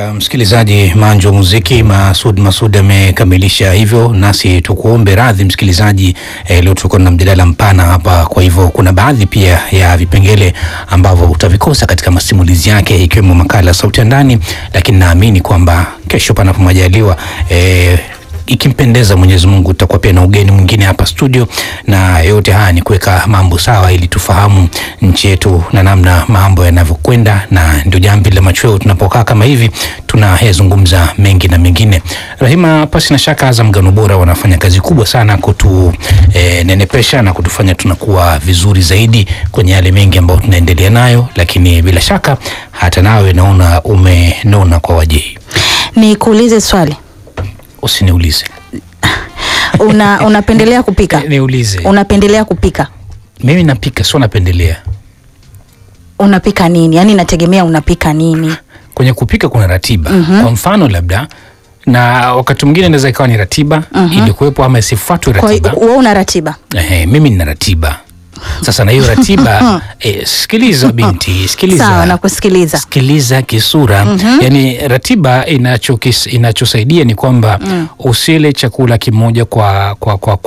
Uh, msikilizaji, Manjo Muziki Masud Masud amekamilisha hivyo, nasi tukuombe radhi msikilizaji. Eh, leo tuko na mjadala mpana hapa, kwa hivyo kuna baadhi pia ya vipengele ambavyo utavikosa katika masimulizi yake, ikiwemo makala sauti ya ndani, lakini naamini kwamba kesho panapo majaliwa eh, ikimpendeza Mwenyezi Mungu tutakuwa pia na ugeni mwingine hapa studio, na yote haya ni kuweka mambo sawa ili tufahamu nchi yetu na namna mambo yanavyokwenda, na ndio jambo la machweo. Tunapokaa kama hivi tunayazungumza mengi na mengine. Rahima, pasi na shaka Azam Ngano Bora wanafanya kazi kubwa sana kutu eh, nenepesha na kutufanya tunakuwa vizuri zaidi kwenye yale mengi ambayo tunaendelea nayo, lakini bila shaka hata nawe naona umenona kwa wajehi. Nikuulize swali, Usiniulize, una unapendelea kupika? niulize. Unapendelea kupika? Mimi napika, sio napendelea. Unapika nini? Yaani inategemea unapika nini. Kwenye kupika kuna ratiba. Kwa mfano labda, na wakati mwingine inaweza ikawa ni ratiba ilikuwepo ama isifuatwe Kwa hiyo ratiba. wewe una ratiba? Ehe, mimi nina ratiba sasa, na hiyo ratiba eh, sikiliza binti, sikiliza Sawa, nakusikiliza. sikiliza kisura. Yani ratiba inachokis, inachosaidia ni kwamba usile chakula kimoja kwa, kwa, kwa, kwa